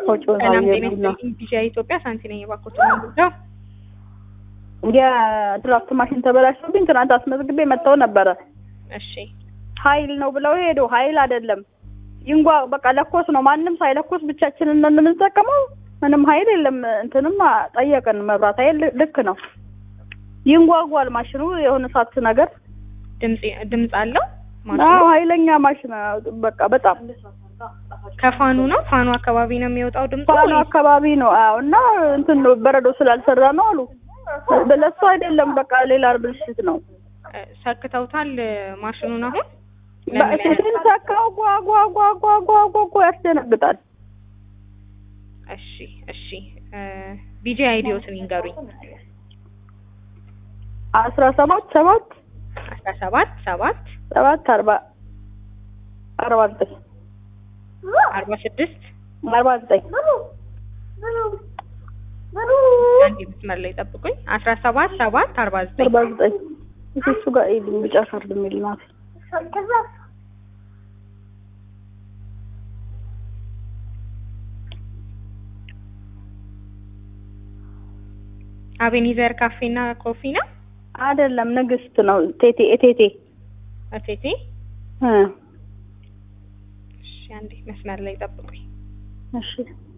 ወጪውን ሰላም ጤና አየሩና ይስጥልኝ። ቢጂአይ ኢትዮጵያ ሳንቲ ነኝ። እባክዎትን ምንድነው? የድራፍት ማሽን ተበላሽቶብኝ ትናንት አስመዝግቤ መጥተው ነበረ። እሺ ኃይል ነው ብለው ሄዱ። ኃይል አይደለም ይንጓ በቃ ለኮስ ነው። ማንም ሳይለኮስ ብቻችንን ነን የምንጠቀመው። ምንም ኃይል የለም። እንትንም ጠየቅን መብራት ኃይል ልክ ነው ይንጓጓል ማሽኑ የሆነ ሳት ነገር ድምጽ ድምጽ አለው አዎ ማሽኑ ኃይለኛ ማሽን በቃ በጣም ከፋኑ ነው። ፋኑ አካባቢ ነው የሚወጣው ድምጽ ባሉ ወይስ? አካባቢ ነው። አዎ እና እንትን ነው በረዶ ስላልሰራ ነው አሉ። ለሱ አይደለም በቃ ሌላ ብልሽት ነው። እ፣ ሰክተውታል እ፣ ማሽኑን አሁን ለምን ያህል- ስንሰካው ጓ ጓ ጓ ጓ ጓ ጓ ጓ ያስደነግጣል። እሺ እሺ እ፣ ቢጂ አይዲዮትን ይንገሩኝ። አስራ ሰባት ሰባት አስራ ሰባት ሰባት ሰባት አርባ አርባ ዘጠኝ አርባ ስድስት አርባ ዘጠኝ አንድ መስመር ላይ ጠብቁኝ። አስራ ሰባት ሰባት አርባ ዘጠኝ አርባ ዘጠኝ እሱ ጋር ይሄድ ቢጫ ካርድ የሚል ናት። አቤኒዘር ካፌና ኮፊ ነው። አይደለም ንግስት ነው። ቴቴ እቴቴ እቴቴ እ እሺ አንዴ መስመር ላይ ጠብቁኝ። እሺ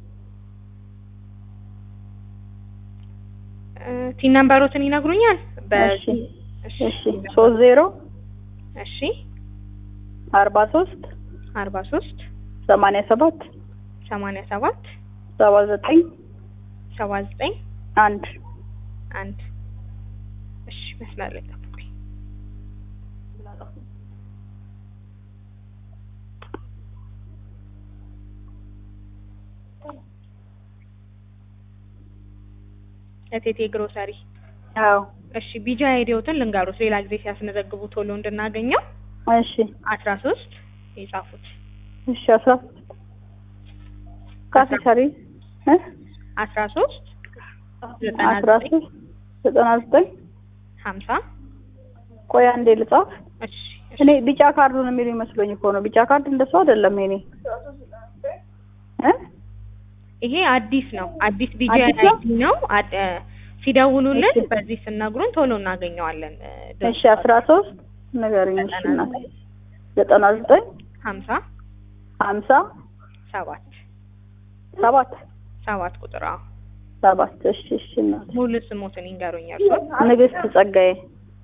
እ፣ ቲን ነምበሮትን ይነግሩኛል? እሺ እሺ ሶስት ዜሮ እሺ አርባ ሶስት አርባ ሶስት ሰማንያ ሰባት ሰማንያ ሰባት ሰባ ዘጠኝ ሰባ ዘጠኝ አንድ አንድ እሺ መስመር ላይ ጠብቁኝ። እቴቴ ግሮሰሪ አዎ እሺ ቢጃ አይዲዮትን ልንገሩት ሌላ ጊዜ ሲያስመዘግቡ ቶሎ እንድናገኘው እሺ አስራ ሶስት የጻፉት እሺ አስራ ካፌ ሰሪ እ አስራ ሶስት ዘጠና አስራ ዘጠኝ ሶስት ዘጠና ዘጠኝ ሀምሳ ቆይ አንዴ ልጻፍ። እሺ እሺ እኔ ቢጫ ካርዱን የሚሉ ይመስሎኝ እኮ ነው። ቢጫ ካርድ እንደሱ አይደለም። የኔ እ ይሄ አዲስ ነው። አዲስ ቢጂ አዲስ ነው? አይዲ ነው። አድ- እ፣ ሲደውሉልን እሺ። በዚህ ስነግሩን ቶሎ እናገኘዋለን። እ፣ እሺ አስራ ሶስት ንገሪኝ። እሺ እናቴ ዘጠና ዘጠኝ ሀምሳ ሀምሳ ሰባት ሰባት ሰባት ቁጥር አዎ። ሰባት እሺ እሺ እናቴ ሙሉ ስሞትን ይንገሩኝ እርሶ። ንግስት ጸጋዬ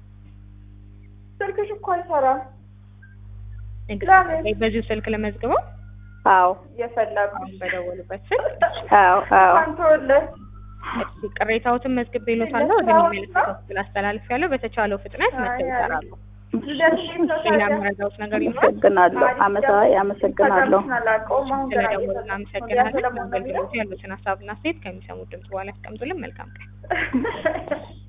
ስልክሽ እኮ አይሰራም። ንግስት ጸጋዬ በዚሁ ስልክ ለመዝግበው አዎ የፈለጉ አሁን በደወሉበት ስልክ አዎ አዎ አንቶልህ እሺ ቅሬታዎትን መዝግቤ ይሎታለሁ ወደሚመለከተው ክፍል አስተላልፌያለሁ። በተቻለው ፍጥነት መጥተው ይሰራሉ። ሌላ የምረዳዎት ነገር ይኖራል? አመሰግናለሁ። አመሳ አመሰግናለሁ። አላውቀውም። አሁን ገና ስለደወሉ እየሰማሁ ነው። እናመሰግናለን። አገልግሎቱ ያሉትን ሀሳብና አስተያየት ከሚሰሙት ድምጽ በኋላ ያስቀምጡልን። መልካም ቀን።